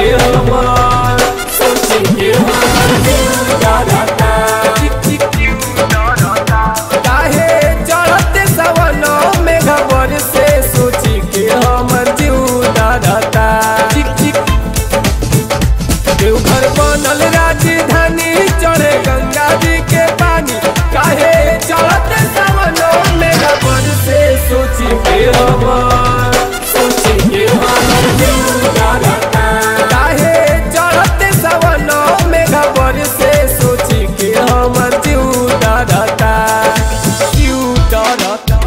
के हमार सोची के हमार दिल डरता काहे चढ़ते सवनो में खबर से सोची के हमर जीव डरता देवघर बनल राजधानी चढ़े गंगा जी के पानी काहे चढ़ते सवनो में खबर से सोची के हमर सोची के हमर जीव डरता काहे चढ़ते सवनो में खबर से सोची के हमर जीव डरता जीव डरता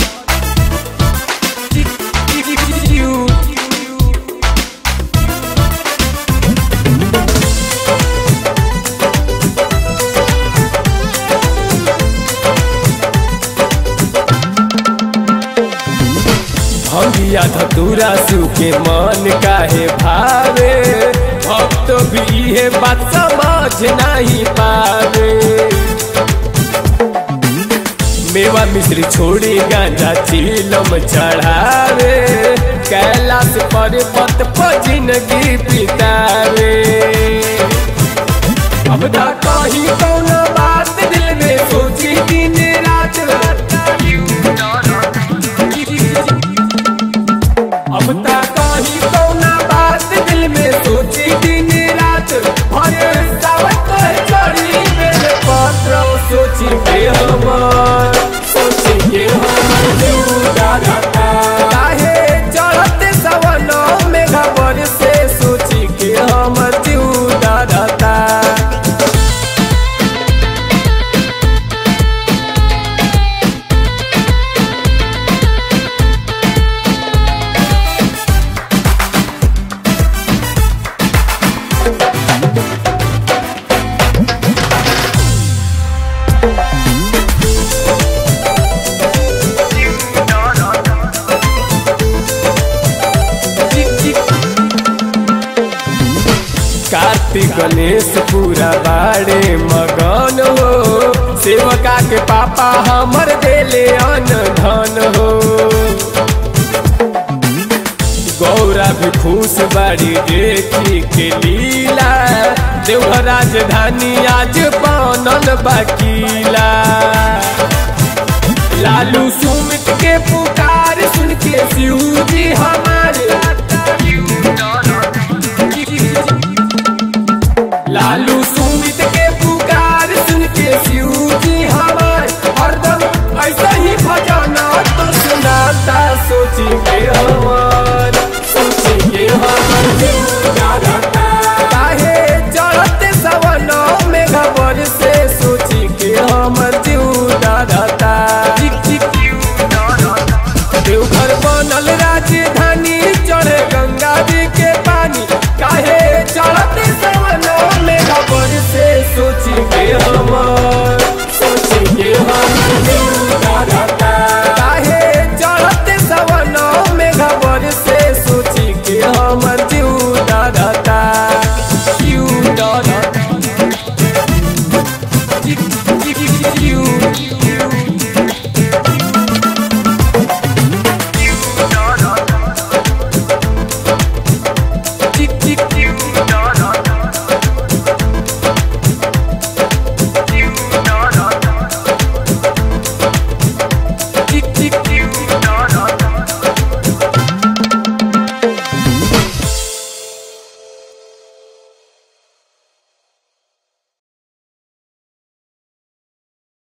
जीव भंगिया धतूरा सुके मन काहे भावे भक्त भी इहे बात समझ नहीं पावे मेवा मिश्री छोड़ी गांजा चीलम चढ़ावे कैलाश पर्वत पर जिंदगी बितावे अब ना कहीं कौन बात दिल में सोची दिन रात अब ता कहीं कौना बात दिल में सोची दिन रात भरे सावत चढ़ी मेरे पत्र सोची के हमर सोची के हमर जीव डरता काहे चढ़ते सवनो में खबर से सोची के हमर जीव डरता कार्तिक गणेश पूरा बाड़े मगन हो सेवका के पापा हमर देले अन धन हो गौरा भी खुश बाड़ी देखी के लीला देवघर राजधानी आज बनल बाकीला लालू सुमित के पुकार सुन के शिव जी हमारे